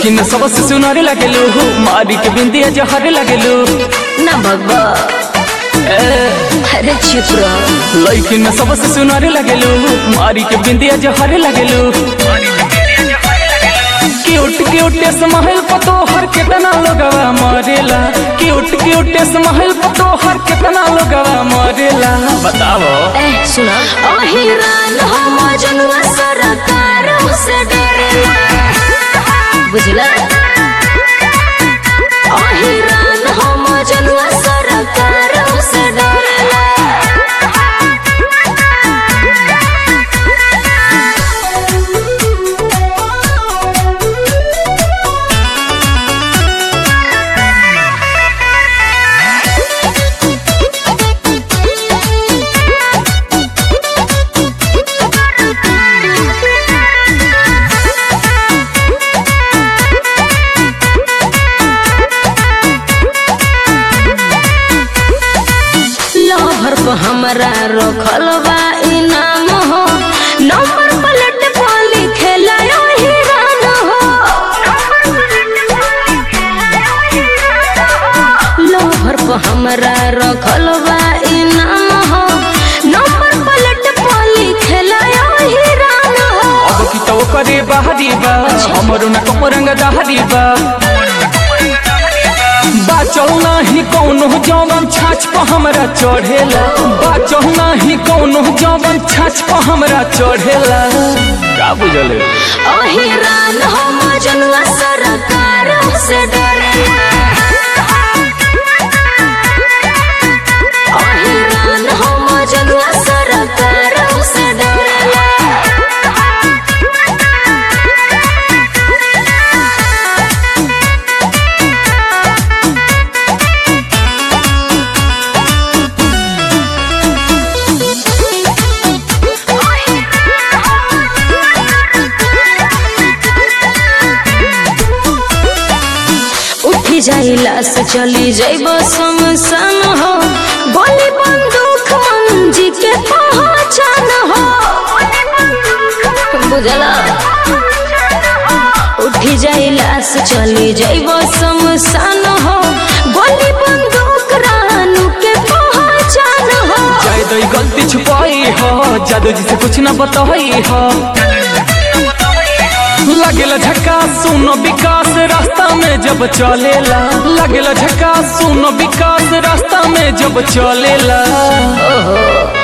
लैकिन सबसे सुनारे लगेलू मारी के बिंदिया जहरे लगेलू ना भगवा अरे चुप रहो लैकिन सबसे सुनारे लगेलू मारी के बिंदिया जहरे लगेलू क्यूट क्यूट स्माइल पतो हर कितना लोगवा मरेला क्यूट क्यूट स्माइल पतो हर कितना लोगवा मरेला बताओ ए सुना अहिरान हो मजनुआ सरकार से डरेला बुझला अहिरान हो मजनुआ सरकार से डरेला लहर पर हमरा रखल बा इनाम हो नंबर प्लेट पर लिखेला अहिरान हो लहर पर हमरा रखल बा इनाम हो नंबर प्लेट पर लिखेला अहिरान हो अब की तो करे बाहरी बा हमरो ना कपरंग दाहरी बा बाचल नाही कौनो जवन छाछ पर हमरा चढ़ेला बाचल नाही कौनो जवन छाछ पर हमरा चढ़ेला का बुझले अहिरान हो मजनुआ सरकार से डरेला अहिरान हो मजनुआ सरकार से डरेला उठी जाइला से चली जाइब शमशान हो गोली बंदूक मंजी के पहचान हो बुझला उठी जाइला से चली जाइब शमशान हो गोली बंदूक रानू के पहचान हो जाय दई गलती छुपाई हो जादू जी से कुछ ना बताई हो लगेला झक्का सुनो विकास रास्ता में जब चलेला लगेला झक्का सुनो विकास रास्ता में जब चलेला ओहो